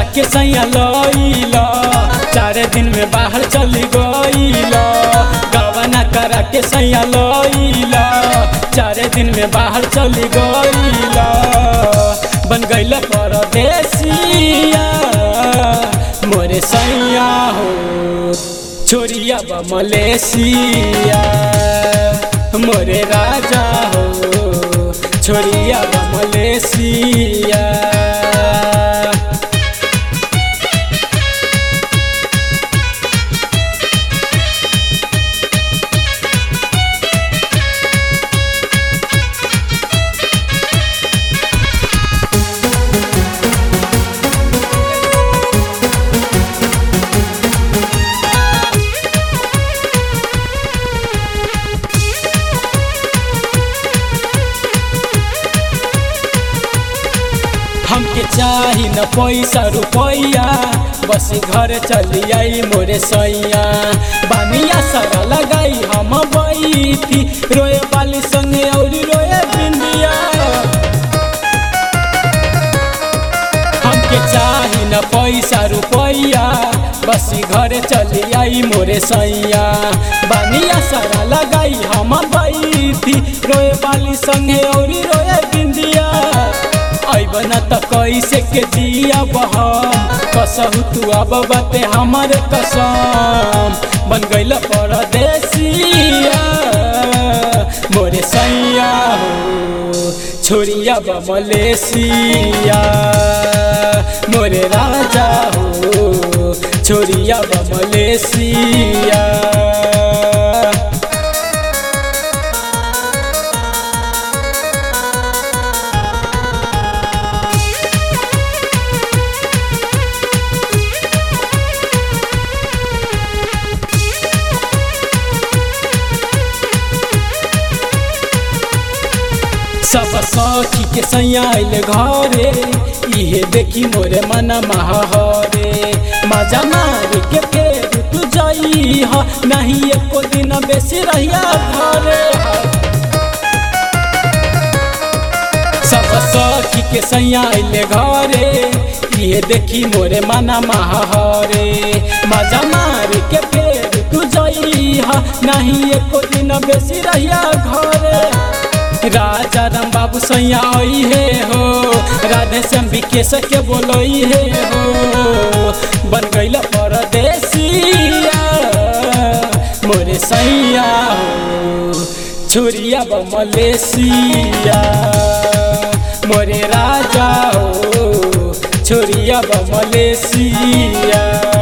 के सैया लईला चार दिन में बाहर चली गईला गवना करा के सैया लईला चार दिन में बाहर चली गईला बन गईल परदेसिया मोरे सैया हो छोरिया बा मलेशिया मोरे राजा हो छोरिया बा मलेशिया हमके चाही न पैसा रुपैया बस घर चली आई मोरे सैया बानिया सारा लगाई हम बैठी रोए वाली संगे और रोए बिंदिया हमके चाही न पैसा रुपैया बस घर चली आई मोरे सैया बानिया सारा लगाई हम बैठी रोए वाली संगे और रोए बिंदिया अबन त कैसे के दिया बहम कसहु तू अब बाते हमर कसम बन गईल परदेसिया मोरे सैया हो छोरिया बा मलेशिया मोरे राजा हो छोरिया बा मलेशिया सब सखी के सैया आइल घरे इहे देखी मोरे मन महारे मजा मार के फेर तू जाई ह नहीं एको दिन बेसी रहिया घरे सब सखी के सैया आइल घरे इहे देखी मोरे मन महारे मजा मार के फेर तू जाई ह नहीं एको दिन बेसी रहिया घरे राजा राम बाबू सैया आई हे हो राधे श्याम विकेश के बोलई हे हो बन गईल परदेसिया मोरे सैया हो छुरिया ब मलेशिया मोरे राजा हो छुरिया ब मलेशिया